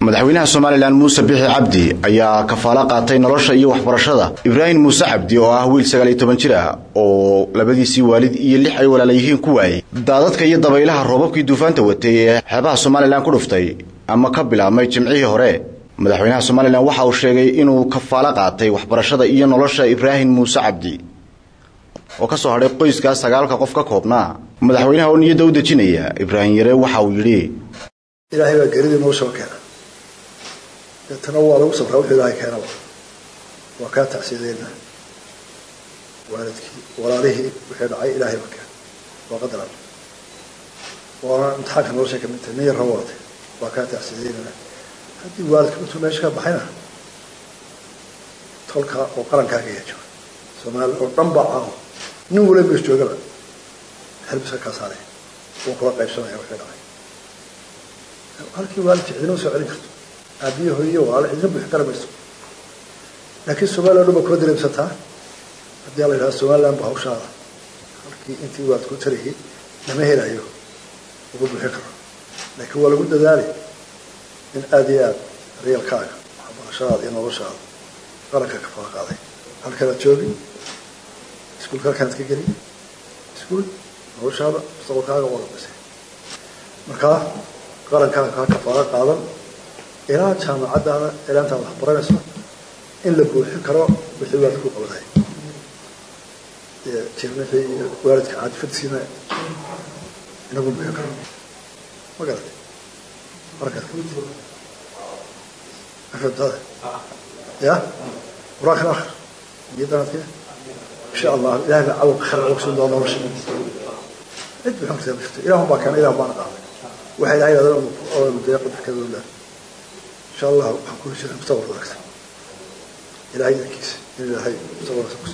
madaxweynaha somalilan muuse bixi cabdi ayaa kafaalo qaatay nolosha iyo waxbarashada ibraahim muuse cabdi oo ah wiil sagaal iyo toban jir ah oo labadiisii waalid iyo lix ay walaala yihiin ku waayey daadadka iyo dabaylaha roobabkii duufaanta watay ee xeebaha somalilan ku dhuftay ama ka bilaabmay jimcihii hore madaxweynaha somalilan waxa uu sheegay inuu kafaalo qaatay waxbarashada iyo nolosha ibraahim muuse cabdi oo ka soo hadhay qoyskaas sagaalka qof ka koobnaa madaxweynaha oo niyadda u dejinaya ibraahim yare waxa uu yidhi ilaahay baa geridii noo soo keena deetana waa lagu sabraa wuxuu ilaahay keenaba waa kaa tacsiyadeena waalidkii walaalihii wixii dhacay ilaahay baa keena waa qadar alle waana imtixaanka nolosha kamid tahay nin yarra waatay waa kaa tacsiyadeynana haddii waalidka intuu meesha ka baxayna tolka oo qarankaaga yaa jooga soomaali oo dhan baa caawa nin wala mees joogaba xelbiska kaa saaraya wuu kula qaybsanaya wixii dhacay halkii waalidka cidina soo celin karto aabiye hooye walaalo cidina buuxi kara mayso laakiin somaliya o dhan baa kula dareemsataa haddii ala yidhaha somaliland ba hawshaada halkii intii waalidku tarayay lama helayo uga buuxin karo laakiin waa lagu dadaalay in aada iyo aada reelkaaga waxbarashadaada iyo noloshaada qaranka ka fala qaaday halkanaad joogi iskuulka halkanaad ka geli iskuul noloshaada mustaqbalkaaga waa la dhisay markaa qarankaaga kaa kafaalo qaadan ilaa jaamacaddaada ilaa intaad wax baranayso in la buuxin karo wixii waalidka ku qabanay jirnixii iyo waalidka caadifadsiina inagu buuxin karo ma garatay markaad kamid afhamtaada ya qur-aankan akhir niyadanaadke insha allah ilahay baa cawalka khayr uga siin doona nolosha cid buuxin kartaa ma jirto ilahun baa keena ilah baana qaaday waxa ilahay yidhahda deeqa dadkadooda insha allah waxaan kula jiraa mustaqbal wanaagsan ilahay dankiisa in ilaahay mustaqbalkaas